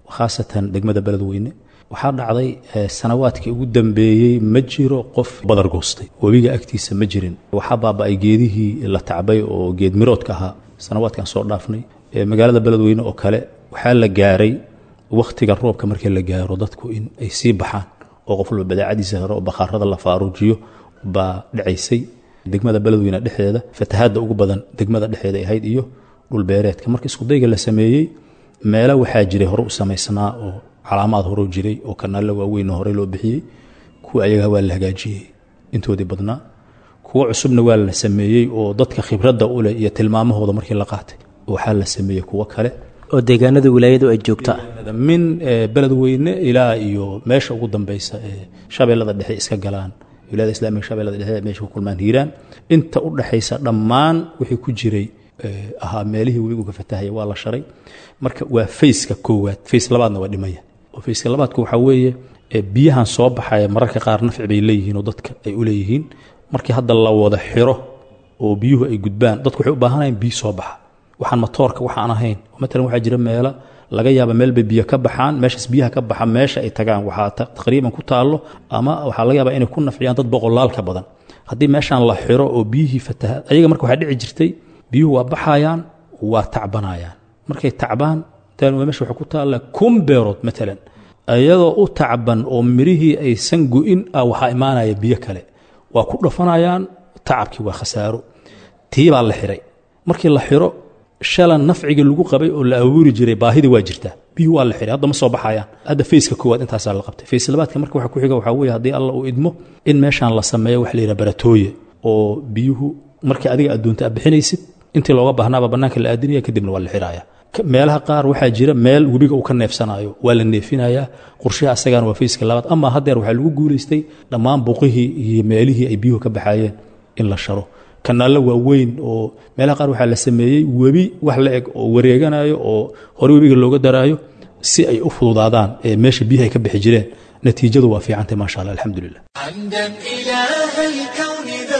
khaasatan degmada beledweyne waxaa dhacday sanawaadkii ugu dambeeyey ma jiro qof badar goostay webiga agtiisa ma jirin waxaa baaba-ay geedihii la tacbay oo geed miroodka ahaa sanawaadkan soo dhaafnay magaalada beledweyne oo kale waxaa la gaaray wakhtiga roobka markii la gaaro dadku in ay sii baxaan oo qof walba badaacadiisa hore oo bakhaarada la faaruujiyo baa dhacaysay degmada beledweyne dhexdeeda fatahaadda ugu badan degmada dhexeeda ahayd iyo dhulbeereedka marka iskudayga la sameeyey meelo waxaa jiray hore u samaysnaa oo calaamaad hore jiray oo kanaalla waaweyn horey loo bixiyey kuwa ayagaa waa la hagaajiyey intoodii badnaa kuwo cusubna waa la sameeyey oo dadka khibradda u leh iyo tilmaamahooda markii la qaatay waxaa la sameeyey kuwo kale oo deegaanada wilaayadu ay joogta min beledweyne ilaa iyo meesha ugu dambeysa ee shabeellada dhexe iska galaan wilaayada islamiga shabeellada dhexe meesha ku kulmaan hiiraan inta u dhexaysa dhammaan wixii ku jiray ahaa meelihii webigu ka fatahaya waa la sharay marka waa fayska koowaad fays labaadna waa dhimaya oo fayska labaadku waxaa weeye biyahan soo baxaya mararka qaar nafci bay leeyihiin oo dadka ay u leeyihiin markii hadda la wada xiro oo biyuhu ay gudbaan dadku waxay u baahanayaan biyo soo baxa waxaan matoorka waxaan ahayn matalan waxaa jira meelo laga yaaba meel bay biyo ka baxaan meeshaas biyaha ka baxa meesha ay tagaan waxaa taqriiban ku taallo ama waxaa laga yaabaa inay ku nafciyaan dad boqolaal ka badan haddii meeshaan la xiro oo biyihii fataha ayaga marka waxaa dhici jirtay biyuhu waa baxayaan waa tacbanayaan markay tacbaan meesha waxaa ku taalla kun beerood matalan iyadoo u tacban oo mirihii aysan go-in ah waxaa imaanaya biyo kale waa ku dhafanayaan tacabkii waa khasaaro tii baa la xiray markii la xiro shalan nafcigii lagu qabay oo la abuuri jiray baahidii waa jirtaa biyuhu waa la xiray hadda ma soo baxayaan hadda fayska koowaad intaasaa la qabtay fays labaadka marka waxa ku xiga waxaa weeye haddii alla uu idmo in meeshaan la sameeyo waxa la yidhaha baratooye oo biyuhu markii adiga adduunta aad bixinaysid intii looga baahnaaba bannaanka la aadinaya kadibna waa la xiraaya meelaha qaar waxaa jira meel webiga uu ka neefsanayo waa la neefinayaa qorshaha asagana waa fayska labaad ama haddeer waxaa lagu guulaystay dhammaan buqihii iyo meelihii ay biyuhu ka baxaayeen in la sharo kanaallo waaweyn oo meelaha qaar waxaa la sameeyey webi wax la eg oo wareeganayo oo hore webiga looga daraayo si ay u fududaadaan ee meesha biyaha ay ka bixi jireen natiijadu waa fiicantay maasha allah alxamdulilah حمدا إله الكون ذا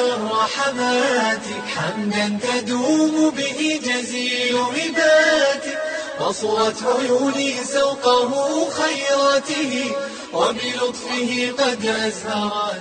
الرحمات حمدا تدوم به جزيل عبادك بصرت عيوني سوقه خيراته وبلطفه قد أزهرت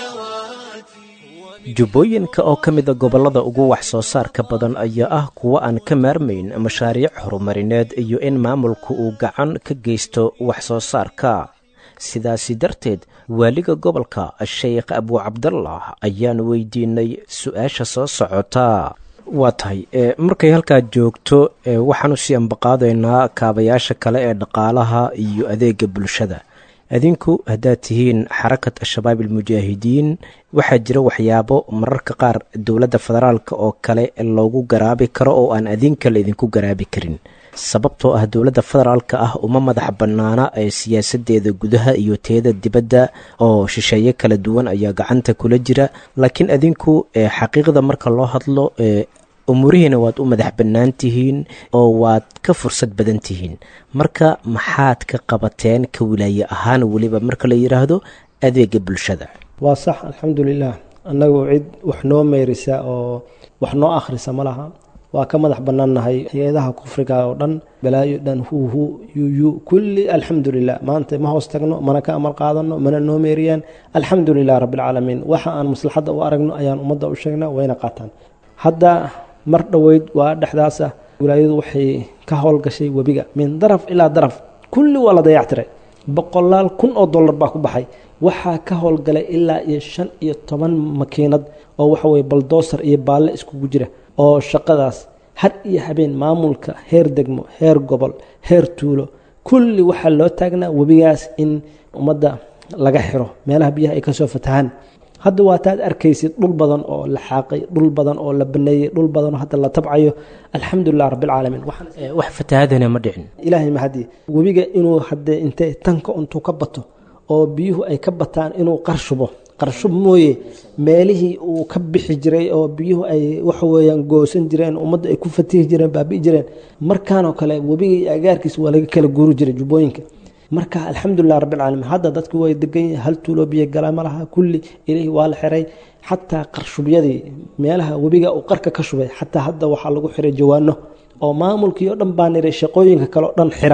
سنواتي jubbooyinka oo ka mida gobollada ugu wax soo saarka badan ayaa ah kuwo aan ka maarmayn mashaariic horumarineed iyo in maamulku uu gacan ka geysto wax soo saarka sidaasi darteed waaliga gobolka sheekh abuucabdallah ayaan weydiinay su-aasha soo socota waa tahay markay halkaa joogto waxaanu sii ambaqaadaynaa kaabayaasha kale ee dhaqaalaha iyo adeega bulshada adinku haddaad tihiin xarakat al-shabaab almujaahidiin waxaa jira waxyaabo mararka qaar dowladda federaalka oo kale loogu garaabi karo oo aan adinka la idinku garaabi karin sababtoo ah dowladda federaalka ah uma madax bannaana ee siyaasadeeda gudaha iyo teeda dibadda oo shisheeye kala duwan ayaa gacanta kula jira laakiin adinku xaqiiqda marka loo hadlo umuurihiina waad u madax bannaan tihiin oo waad ka fursad badan tihiin marka maxaad ka qabateen ka wilaaye ahaan weliba marka la yidhaahdo adeega bulshada waa sax alxamdulilah annagu cid wax noo meyrisa oo wax noo akhrisa ma laha waa ka madax bannaannahay hay-adaha kufriga oo dhan balaayo dhan huhu yuyu kulli alxamdulilah maanta ma hoos tagno mana ka amal qaadano mana noo meeriyaan alxamdulilah rabbilcaalamiin waxa aan maslaxadda u aragno ayaan ummadda u sheegnaa wayna qaataan hadda mar dhoweyd waa dhexdaas ah wilaayadu waxay ka howlgashay webiga min daraf ilaa daraf kulli waa la dayactiray boqolaal kun oo dollar baa ku baxay waxaa ka howlgalay ilaa iyo shan iyo toban makiinad oo waxa weye baldoosar iyo baalle iskugu jira oo shaqadaas har iyo habeen maamulka heer degmo heer gobol heer tuulo kulli waxaa loo taagnaa webigaas in ummadda laga xiro meelaha biyaha ay kasoo fatahaan hadda waataad arkaysid dhul badan oo la xaaqay dhul badan oo la baneeyey dhul badan oo hadda la tabcayo alxamdulilah rabbilcaalamiin wax fatahaadana ma dhicin ilaahay mahadii webiga inuu hadee intee tanka intuu ka bato oo biyuhu ay ka bataan inuu qarshubo qarshub mooye meelihii uu ka bixi jiray oo biyuhu ay waxaweyaan goosan jireen ummadda ay ku fatihi jireen baabi'i jireen markaanoo kale webiga iyo agaarkiisa waa laga kala guuri jiray jubbooyinka marka alxamdulilah rabbilcaalamiin hadda dadku way degan yihin hal tuuloo biyo gala ma laha kulli ilihii waa la xiray xataa qarshubyadii meelaha webiga uu qarka ka shubay xataa hadda waxaa lagu xiray jawaano oo maamulkii oo dhan baa niray shaqooyinka kale oo dhan xira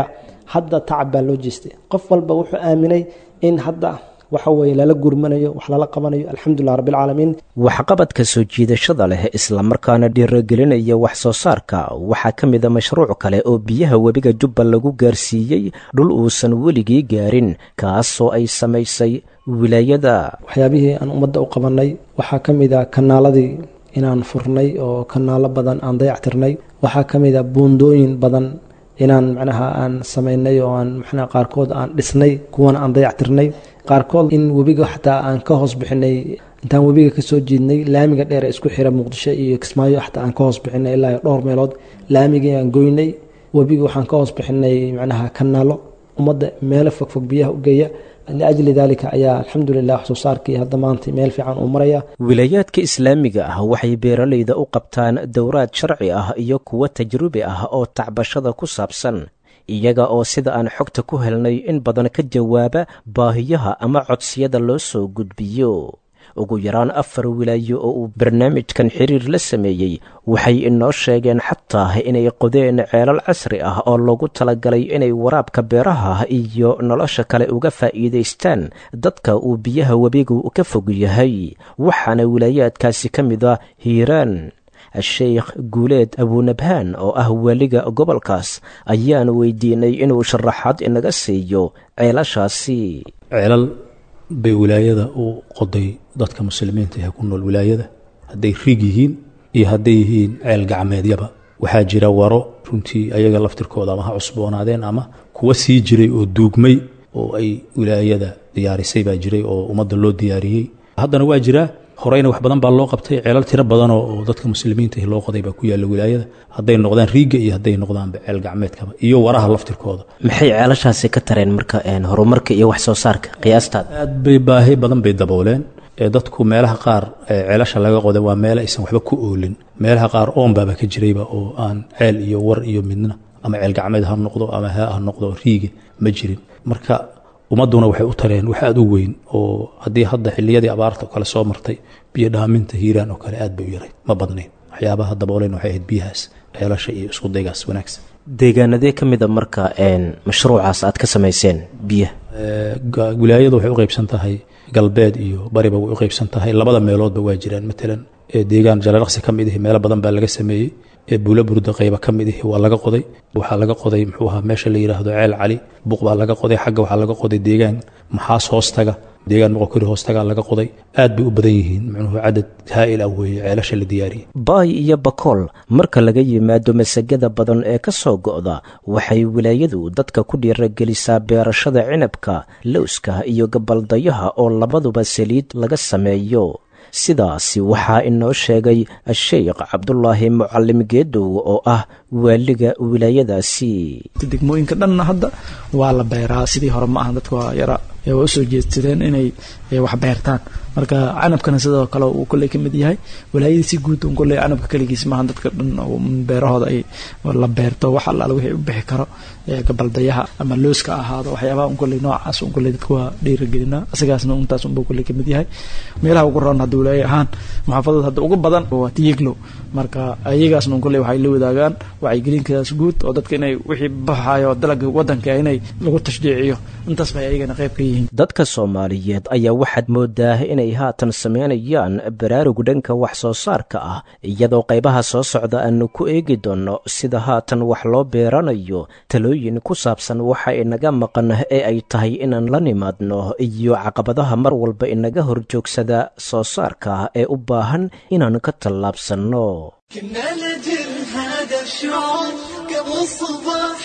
hadda tacab baa loo jeestay qof walba wuxuu aaminay in hadda waxa weeye lala gurmanayo wax lala qabanayo alxamdulilah rabbilcaalamiin waxqabadka soo jiidashada leh islamarkaana dhiiragelinaya wax soo saarka waxaa ka mid a mashruuc kale oo biyaha webiga jubba lagu gaarsiiyey dhul uusan weligii gaarin kaasoo ay samaysay wilaayada waxyaabihii aan ummadda u qabanay waxaa ka mid a kanaaladii inaan furnay oo kanaalo badan aan dayactirnay waxaa ka mid a buundooyin badan inaan macnaha aan samaynay oo aan macnaha qaarkood aan dhisnay kuwana aan dayactirnay qaarkood in webiga xataa aan ka hoos bixinay intaan webiga kasoo jiidnay laamiga dheer ee isku xira muqdisho iyo kismaayo xataa aan ka hoos bixinay ilaa dhowr meelood laamigii aan goynay webiga waxaan ka hoos bixinay macnaha kanaalo ummadda meelo fogfog biyaha u geeya liajli daalika ayaa alxamdulilah wax soo saarkii hadda maanta meel fiican uu maraya wilaayaadka islaamiga ah waxay beeralayda u qabtaan dowraad sharci ah iyo kuwo tajrubi ah oo tacbashada ku saabsan iyaga oo sida aan xogta ku helnay in badan ka jawaaba baahiyaha ama codsiyada loo soo gudbiyo ugu yaraan afar wilaayo oo uu barnaamijkan xiriir la sameeyey waxay inoo sheegeen xataa inay qodeen ceelal casri ah oo loogu talagalay inay waraabka beeraha iyo nolosha kale uga faa'iidaystaan dadka uu biyaha webigu ka fog yahay waxaana wilaayaadkaasi ka mid a hiiraan sheikh guuleed abuunabhaan oo ah weliga gobolkaas ayaan weydiinay inuu sharaxaad inaga siiyo ceelashaasi ceelal bay wilaayada u qoday dadka muslimiinta ee ku nool wilaayada hadday riig yihiin iyo hadday yihiin ceel gacmeedyaba waxaa jira waro runtii ayaga laftirkooda ama ha cusboonaadeen ama kuwa sii jiray oo duugmay oo ay wilaayada diyaarisay baa jiray oo ummadda loo diyaariyey haddana waa jiraa horeyna wax badan baa loo qabtay ceelal tiro badan oo dadka muslimiinta loo qoday baa ku yaalla wilaayada hadday noqdaan riigga iyo hadday noqdaanba ceel gacmeedkaba iyo waraha laftirkooda maxay ceelashaasi ka tareen marka horumarka iyo wax soo saarka qiyaastaada aad bay baahi badan bay dabooleen dadku meelaha qaar ceelasha laga qoday waa meele aysan waxba ku oolin meelaha qaar oonbaaba ka jirayba oo aan ceel iyo war iyo midna ama ceel gacmeed ha noqdo ama ha ha noqdo riiga ma jirin marka ummadduna waxay u tareen wax aad u weyn oo haddii hadda xilliyadii abaarta oo kale soo martay biyo dhaaminta hiiraan oo kale aad bay u yaray ma badnayn waxyaabaha dabooleen waxay ahayd biyahaas ceelasha iyo isku daygaas wanaagsan deegaanadee ka mid a marka mashruucaas aad ka samayseen biyaha wilaayadu waxay u qaybsan tahay galbeed iyo bariba way u qaybsan tahay labada meeloodba waa jiraan matalan deegaan jalalaqsi ka mid ihi meelo badan baa laga sameeyey buula burda qayba ka mid ihi waa laga qoday waxaa laga qoday muxuu ahaa meesha la yidhaahdo ceel cali buuq baa laga qoday xagga waxaa laga qoday deegaan maxaas hoostaga deegaan moqokori hoostagaa laga qoday aad bay u badan yihiin muxuu cadad haa'il ah weeye ceelasha la diyaariyey baay iyo bakool marka laga yimaado masagada badan ee ka soo go'da waxay wilaayadu dadka ku dhiiragelisaa beerashada cinabka lowska iyo gabaldayaha oo labaduba saliid laga sameeyo sidaasi waxaa inoo sheegay sheikh cabdulaahi mucalim geedow oo ah waaliga wilaayadaasi degmooyinka dhanna hadda waa la beeraa sidii hore ma aha dadka waa yara waa usoo jeedsadeen inay wax beertaan marka canabkana sidoo kale uu kolley ka mid yahay walaayadii si guud un kolley canabka keligiis maaha dadka dhan beerahooda ay la beerto wax allaala wixii u bixi karo gabaldayaha ama looska ahaado waxyaabaha un kolley noocaas un kolley dadka waa dhiiragelinaa asigaasna untaas unbuu kolley ka mid yahay meelaha ugu roon hadda walaaya ahaan maxaafadada hadda ugu badan waa tiyiglow marka ayagaasna un kolley waxay la wadaagaan wacyigelinkaas guud oo dadka inay wixii baxayo dalaga wadanka inay lagu tashjiiciyo intaas bay ayagana qayb ka yihiin dadka soomaaliyeed ayaa waxaad moodaa inay haatan samaynayaan baraarug dhanka wax soo saarka ah iyadoo qaybaha soo socda aanu ku eegi doonno sida haatan wax loo beeranayo talooyin ku saabsan waxa inaga maqan ee ay tahay inaan la nimaadno iyo caqabadaha mar walba inaga horjoogsada soo saarka ee u baahan inaan ka tallaabsanno كنا لجل هذا الشعور قبل الصباح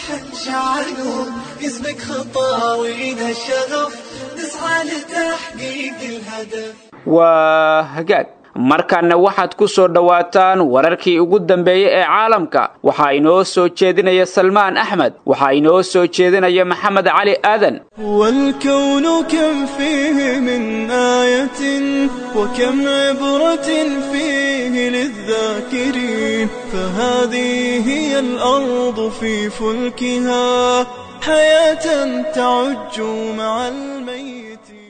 نشعل اسمك خطاوينا الشغف نسعى لتحقيق الهدف waa hagaag markaana waxaad ku soo dhowaataan wararkii ugu dambeeyey ee caalamka waxaa inoo soo jeedinaya salmaan axmed waxaa inoo soo jeedinaya maxamed cali aadan والكون كم فيه من آية وكم عبرة فيه للذاكرين فهذه هي الأرض في فلكها حياة تعج مع الميت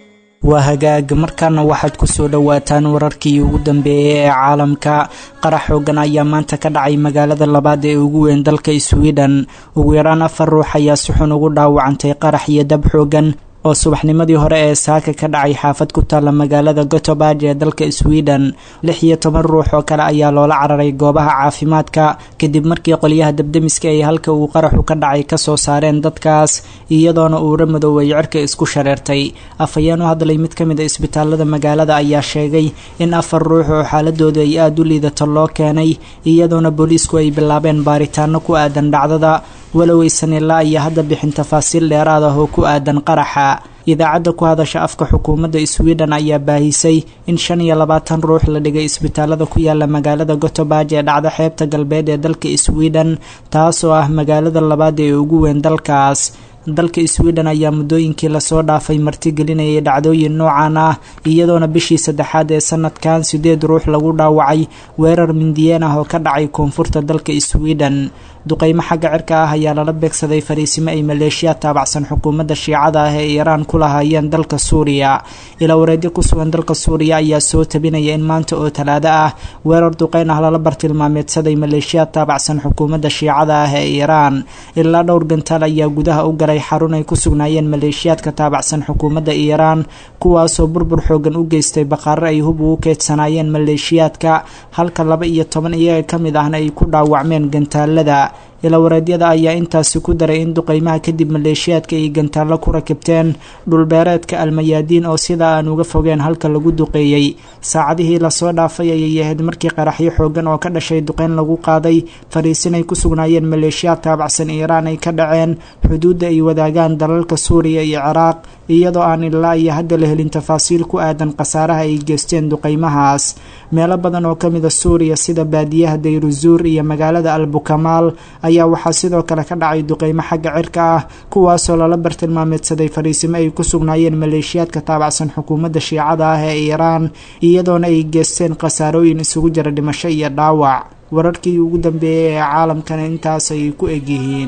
waa hagaag markaana waxaad ku soo dhowaataan wararkii ugu dambeeyay ee caalamka qarax xoogan ayaa maanta ka dhacay magaalada labaad ee ugu weyn dalka sweden ugu yaraan afar ruux ayaa si xun ugu dhaawacantay qarax iyo dab xoogan oo subaxnimadii hore ee saaka ka dhacay xaafad ku taalla magaalada gotobaj ee dalka sweden lix iyo toban ruux oo kale ayaa loola cararay goobaha caafimaadka kadib markii qolyaha dabdemiska ay halka uu qaraxu ka dhacay kasoo saareen dadkaas iyadoona uura madoobay cirka isku shareertay afhayeen u hadlay mid ka mid a isbitaalada magaalada ayaa sheegay in afar ruux oo xaaladoodu ay aada u liidato loo keenay iyadoona booliisku ay bilaabeen baaritaano ku aadan dhacdada walow aysan ilaa iyo hadda bixin tafaasiil dheeraad ah oo ku aadan qaraxa idaacadda ku hadasha afka xukuumadda sweden ayaa baahisay in shan iyo labaatan ruux la dhigay isbitaalada ku yaala magaalada gotobaj ee dhacda xeebta galbeed ee dalka sweden taasoo ah magaalada labaad ee ugu weyn dalkaas dalka sweden ayaa muddooyinkii lasoo dhaafay martigelinayay dhacdooyin noocan ah iyadoona bishii saddexaad ee sanadkan sideed ruux lagu dhaawacay weerar mindiyeen ah oo ka dhacay koonfurta dalka sweden duqeymo xagga cirka ah ayaa lala beegsaday fariisimo ay maleeshiya taabacsan xukuumadda shiicada ah ee iiraan ku lahaayeen dalka suuriya ilaa wareedyo ku sugan dalka suuriya ayaa soo tabinaya in maanta oo talaado ah weerar duqeyn ah lala bartilmaameedsaday maleeshiya taabacsan xukuumadda shiicada ah ee iiraan ilaa dhowr gantaal ayaa gudaha u galay xarun ay ku sugnaayeen maleeshiyaadka taabacsan xukuumadda iiraan kuwaasoo burbur xoogan u geystay baqaaro ay hub ugu keedsanaayeen maleeshiyaadka halka laba iyo toban iyaga ka mid ahna ay ku dhaawacmeen gantaalada ilawareedyada ayaa intaasi ku daray in duqeymaha kadib maleeshiyaadka ay gantaallo ku rakibteen dhulbeereedka almayaadiin oo sidaa aan uga fogeen halka lagu duqeeyey saacadihii lasoo dhaafay ayay ahayd markii qaraxyo xoogan oo ka dhashay duqeyn lagu qaaday fariisin ay ku sugnaayeen maleeshiyaad taabacsan iiraan ay ka dhaceen xuduudda ay wadaagaan dalalka suuriya iyo ciraaq iyadoo aan ilaa iyo hadda la helin tafaasiil ku aadan khasaaraha ay geysteen duqeymahaas meelo badan oo ka mid a suuriya sida baadiyaha dayruzuur iyo magaalada albukamaal ayaa waxaa sidoo kale ka dhacay duqeymo xagga cirka ah kuwaasoo lala bartilmaameedsaday fariisimo ay ku sugnaayeen maleeshiyaadka taabacsan xukuumadda shiicada ah ee iiraan iyadoona ay geysteen khasaarooyin isugu jira dhimasho iyo dhaawac wararkii ugu dambeeyay ee caalamkana intaas ay ku egyihiin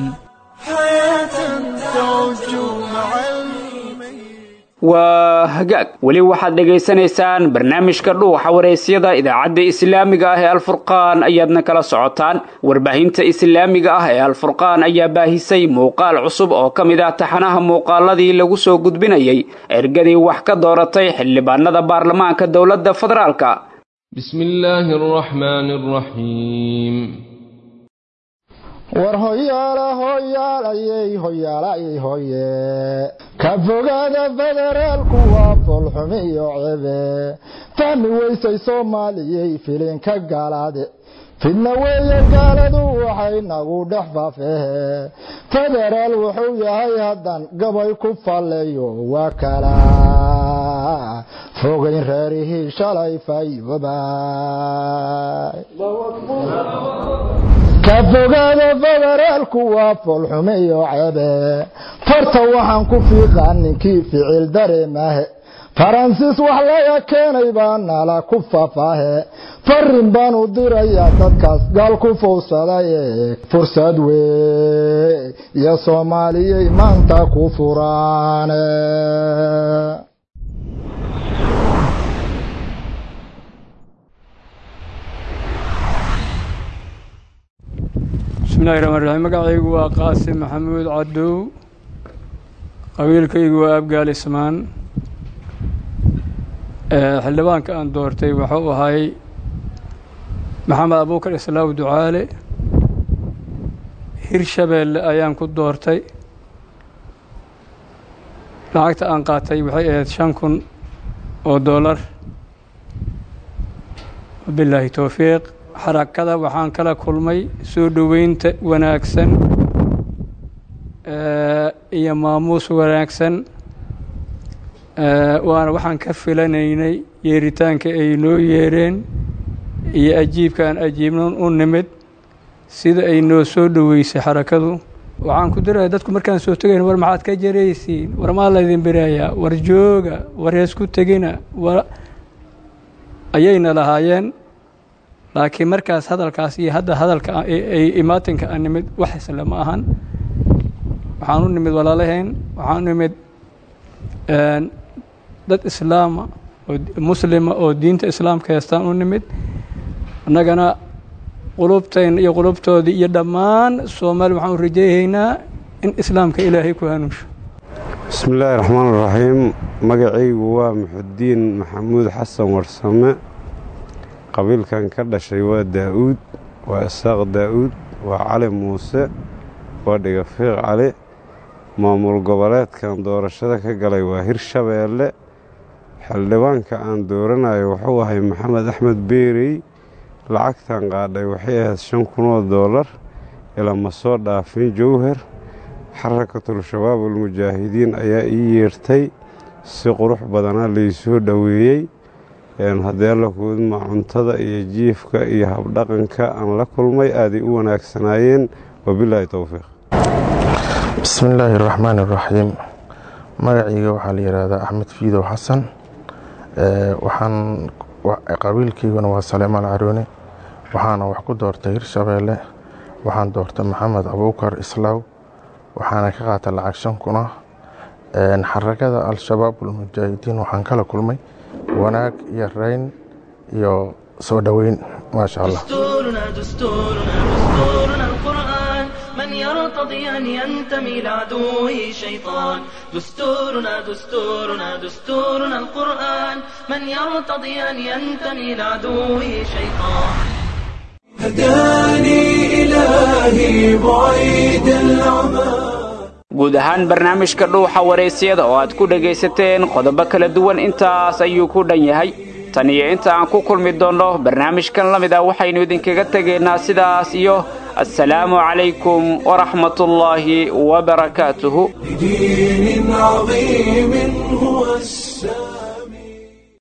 waa hagaag weli waxaad dhegaysanaysaan barnaamijka dhuuxa waraysyada idaacadda islaamiga ah ee alfurqaan ayaadna kala socotaan warbaahinta islaamiga ah ee alfurqaan ayaa baahisay muuqaal cusub oo ka mid ah taxanaha muuqaaladii lagu soo gudbinayay ergadii wax ka dooratay xildhibaanada baarlamaanka dowladda federaalka بسم الله الرحمن الرحيم war hoyaala hoyaalayey hoyaalayey hoye ka fogaada federaalku waa foolxumi iyo cebe fahmi weysay soomaaliyey filinka gaalaade fidna weeye gaaladu waxay nagu dhex faafehe federaal wuxuu yahay haddan gabay ku falleeyo waa kala fogayn reerihii shalay fayoobay ka fogaada federaalku waa foolxume iyo cebe farta waxaan ku fiiqaa ninkii ficil dareemahe faransiis wax laga keenay baa nala ku fafaahe farin baan u dirayaa dadkaas gaal ku fowsadaye fursad wey iyo soomaaliyay maanta ku furaane bismillahi raxmaan raxiim magacaygu waa qaasim maxamuud cadow qabiilkaygu waa abgaal ismaan xildhibaanka aan doortay wuxuu ahay maxamed abuukar islaaw ducaale hirshabeelle ayaan ku doortay lacagta aan qaatay waxay ahayd shan kun oo dollar wabilaahi towfiiq xarakada waxaan kala kulmay soo dhoweynta wanaagsan iyo maamuus wanaagsan waana waxaan ka filanaynay yeeritaanka ay noo yeereen iyo ajiibka aan ajiibnon u nimid sida ay noo soo dhoweysay xarakadu waxaan ku diraya dadku markaan soo tegayn war maxaad ka jaraysiin war maa laydin birayaa war jooga war heesku tegina war ayayna lahaayeen laakiin markaas hadalkaas iyo hadda hadalka ay imaatinka aan nimid wax isle ma ahan waxaan u nimid walaalahayn waxaan u nimid dad islaama oo muslima oo diinta islaamka heestaan u nimid annagana qulubtayna iyo qulubtoodii iyo dhammaan soomaali waxaan u rajayhaynaa in islaamka ilaahay ku hanuunsho bismi illaahi raxmaan raxiim magacaygu waa muxudiin maxamuud xasan warsame qabiilkan ka dhashay waa daa'uud waa isaaq daa'uud waa cali muuse waa dhigafiiq cali maamul goboleedkan doorashada ka galay waa hirshabeelle xildhibaanka aan dooranayo wuxuu ahay maxamed axmed beerey lacagtan qaadhay waxay ahayd shan kunoo doolar ilama soo dhaafin jowhar xarakatul shabaab almujaahidiin ayaa ii yeertay si qurux badanaa laysoo dhoweeyey haddii alla kuudma cuntada iyo jiifka iyo habdhaqanka aan la kulmay aaday u wanaagsanaayeen wabilaahi towfiiq bismi illaahi araxmaan iraxiim magacayga waxaa la yidhaahdaa axmed fiidow xasan waxaan qabiilkayguna waa saleemaan caroone waxaana wax ku doortay hirshabeelle waxaan doortay maxamed abuukar islaaw waxaana ka qaata lacag shan kuna xarakada al-shabaab almujaahidiin waxaan kala kulmay wanaag iyo rayn iyo soo dhoweyn maasha allah من يرتضي أن ينتمي لعدوه شيطان دستورنا دستورنا دستورنا القرآن من يرتضي أن ينتمي لعدوه شيطان هداني إلهي بعيد العمى guud ahaan barnaamijka dhuuxa waraysyada oo aad ku dhegaysateen qodobo kala duwan intaas ayuu ku dhan yahay tan iyo inta aan ku kulmi doonno barnaamijkan la mid ah waxaynu idinkaga tegaynaa sidaas iyo assalaamu calaykum waraxmatullaahi wabarakaatuhu بدين عظيم هو السلام